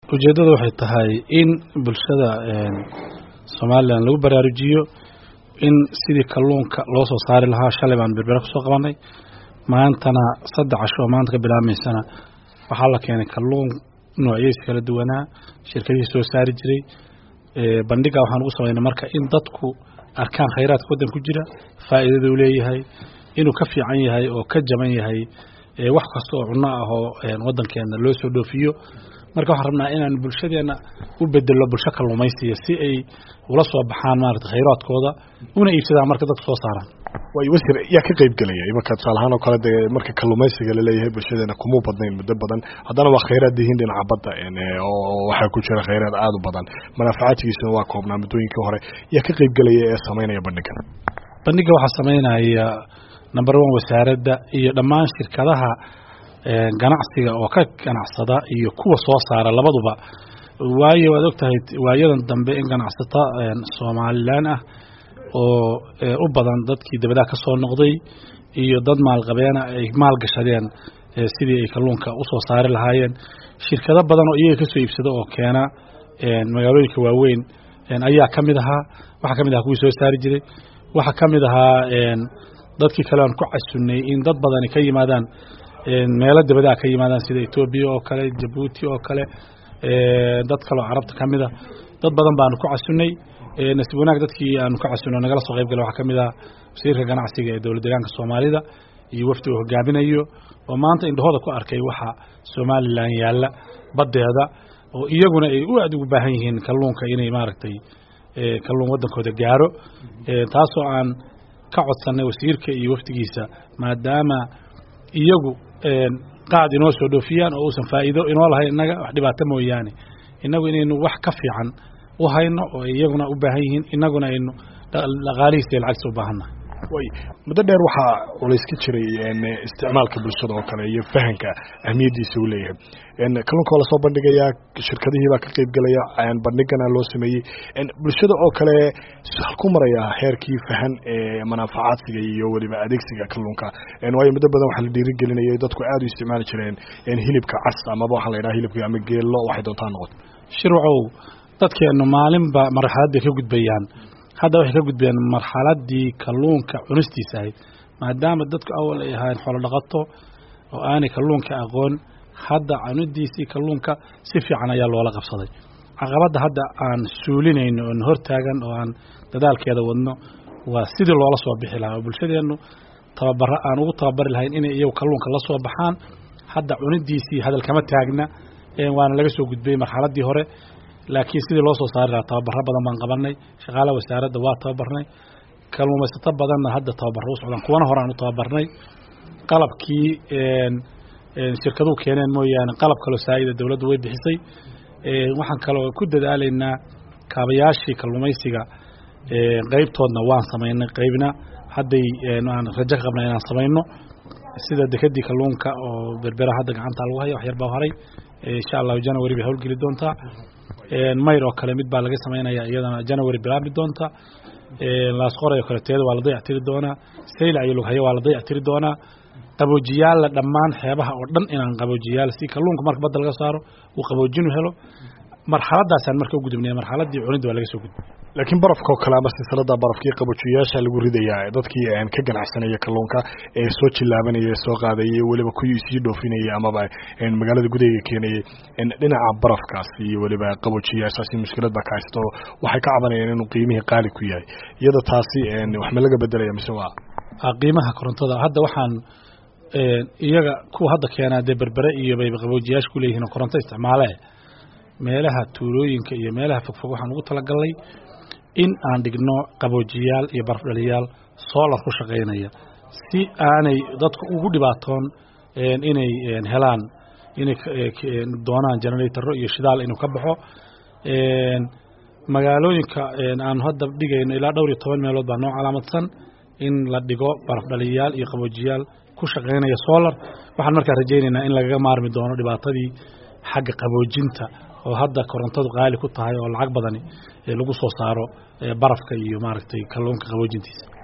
ujeeddada waxay tahay in bulshada somalilan lagu baraarujiyo in sidii kalluunka loo soo saari lahaa shalay baan berbere kusoo qabanay maantana saddex casho oo maanta ka bilaabmaysana waxaa la keenay kalluun noocyadiisa kala duwanaa shirkadihii soo saari jiray bandhiga waxaan ugu samaynay marka in dadku arkaan khayraadka waddan ku jira faa'iidada uu leeyahay inuu ka fiican yahay oo ka jaban yahay wax kasta oo cunno ah oo waddankeena loo soo dhoofiyo marka waxaan rabnaa inaan bulshadeena u bedelno bulsho kalluumaysiya si ay ula soo baxaan maarata khayraadkooda una iibsadaan marka dadku soo saaraan way wasiir yaa ka qayb gelaya imanka tusaale ahaan oo kale dee marka kalluumaysiga laleeyahay bulshadeena kumuu badnayn muddo badan haddana waa khayraad yihiin dhinaca badda oo waxaa ku jira khayraad aada u badan manaafacaadkiisuna waa koobnaa muddooyinkii hore yaa ka qayb gelaya ee samaynaya bandhigan bandhiga waxaa samaynaya number one wasaaradda iyo dhammaan shirkadaha ganacsiga oo ka ganacsada iyo kuwa soo saara labaduba waayo waad ogtahay waayadan dambe in ganacsata somalilan ah oo u badan dadkii dabadaha ka soo noqday iyo dad maalqabeena ay maal gashadeen sidii ay kalluunka usoo saari lahaayeen shirkado badan oo iyaga kasoo iibsada oo keena magaalooyinka waaweyn ayaa ka mid ahaa waxaa ka mid ahaa kuwii soo saari jiray waxaa ka mid ahaa dadkii kale aan ku casunnay in dad badani ka yimaadaan meelo dabadaha ka yimaadaan sida etoobiya oo kale jabuuti oo kale dad kaleo carabta ka mida dad badan baanu ku casunnay nasiib wanaag dadkii aanu ka casunno nagala soo qayb gala waxaa ka mid ah wasiirka ganacsiga ee dowlad deegaanka soomaalida iyo wafdi uu hogaaminayo oo maanta indhahooda ku arkay waxa somalilan yaalla baddeeda oo iyaguna ay u aad ugu baahan yihiin kalluunka inay maaragtay kalluun waddankooda gaaro taasoo aan ka codsanay wasiirka iyo wafdigiisa maadaama iyagu qaad inoo soo dhoofiyaan oo uusan faa'iido inoo lahayn innaga wax dhibaato mooyaane innagu inaynu wax ka fiican u hayno oo iyaguna u baahan yihiin innaguna aynu dhaqaalihiisa iyo lacagtiisa u baahannahay way muddo dheer waxaa culays ka jiray isticmaalka bulshada oo kale iyo fahanka ahmiyaddiisa uu leeyahay kalluunka waa lasoo bandhigayaa shirkadihii baa ka qayb gelaya bandhigana loo sameeyey bulshada oo kale halku maraya heerkii fahan ee manaafacaadsiga iyo weliba adeegsiga kalluunka waayo muddo badan waxaa la dhiirigelinayay dadku aada u isticmaali jireen hilibka cas amaba waxaa la yidhaha hilibka ama geello waxay doontaa noqoto shirwacow dadkeennu maalinba marxalad bay ka gudbayaan hadda waxay ka gudbayaan marxaladii kalluunka cunistiisa ahayd maadaama dadku awal ay ahaayeen xoolo dhaqato oo aanay kalluunka aqoon hadda cunidiisii kalluunka si fiican ayaa loola qabsaday caqabadda hadda aan suulinayno oon hortaagan oo aan dadaalkeeda wadno waa sidii loola soo bixi lahaa oo bulshadeennu tababaro aan ugu tababari lahayn inay iyagu kalluunka la soo baxaan hadda cunidiisii hadal kama taagna waana laga soo gudbayey marxaladdii hore laakiin sidii loo soo saari lahaa tababaro badan baan qabanay shaqaalaha wasaaradda waa tababarnay kalluumaysato badanna hadda tababaro u socdaan kuwana hore aan u tababarnay qalabkii shirkaduhu keeneen mooyaane qalab kaloo saa'ida dowladdu way bixisay waxaan kaloo ku dadaalaynaa kaabayaashii kalluumaysiga qeybtoodna waan samaynay qeybna hadday aan rajo ka qabnay inaan samayno sida dekedii kalluunka oo berbera hadda gacanta lagu haya wax yar baa haray insha allahu january bay howlgeli doontaa mayr oo kale mid baa laga samaynaya iyadana january bilaabi doonta laasqoray oo kale teeda waa la dayactiri doonaa saylac iyo lughayo waa la dayactiri doonaa qaboojiyaalla dhammaan xeebaha oo dhan inaan qaboojiyaal si kalluunka marka badda laga saaro uu qaboojinu helo marxaladaasaan marka u gudubnay marxaladii cunidda waa laga soo gudbay laakiin barafka oo kale ama silsilada barafkii qaboojiyayaasha lagu ridayaa dadkii ka ganacsanaya kalluunka ee soo jilaabanaya soo qaadayay weliba kuwii sii dhoofinayay amaba magaalada gudaheega keenayay dhinaca barafkaas iyo weliba qaboojiyayaashaasi mushkilad baa ka haysto waxay ka cabanayaan inuu qiimihii qaali ku yahay iyada taasi wax ma laga bedelaya mise waa qiimaha korontada hadda waxaan iyaga kuwa hadda keenaa dee berbere iyo bay qaboojiyaasha ku leeyihiin oo koronto isticmaale meelaha tuulooyinka iyo meelaha fogfog waxaan ugu talagalnay in aan dhigno qaboojiyaal iyo barafdhaliyaal solar ku shaqaynaya si aanay dadku ugu dhibaatoon inay helaan inay doonaan generatorro iyo shidaal inuu ka baxo magaalooyinka aanu hadda dhigayno ilaa dhowr iyo toban meelood baa noo calaamadsan in la dhigo barafdhaliyaal iyo qaboojiyaal ku shaqaynaya solar waxaan markaa rajaynaynaa in lagaga maarmi doono dhibaatadii xagga qaboojinta oo hadda korontadu qaali ku tahay oo lacag badani lagu soo saaro barafka iyo maaragtay kalluunka qaboojintiisa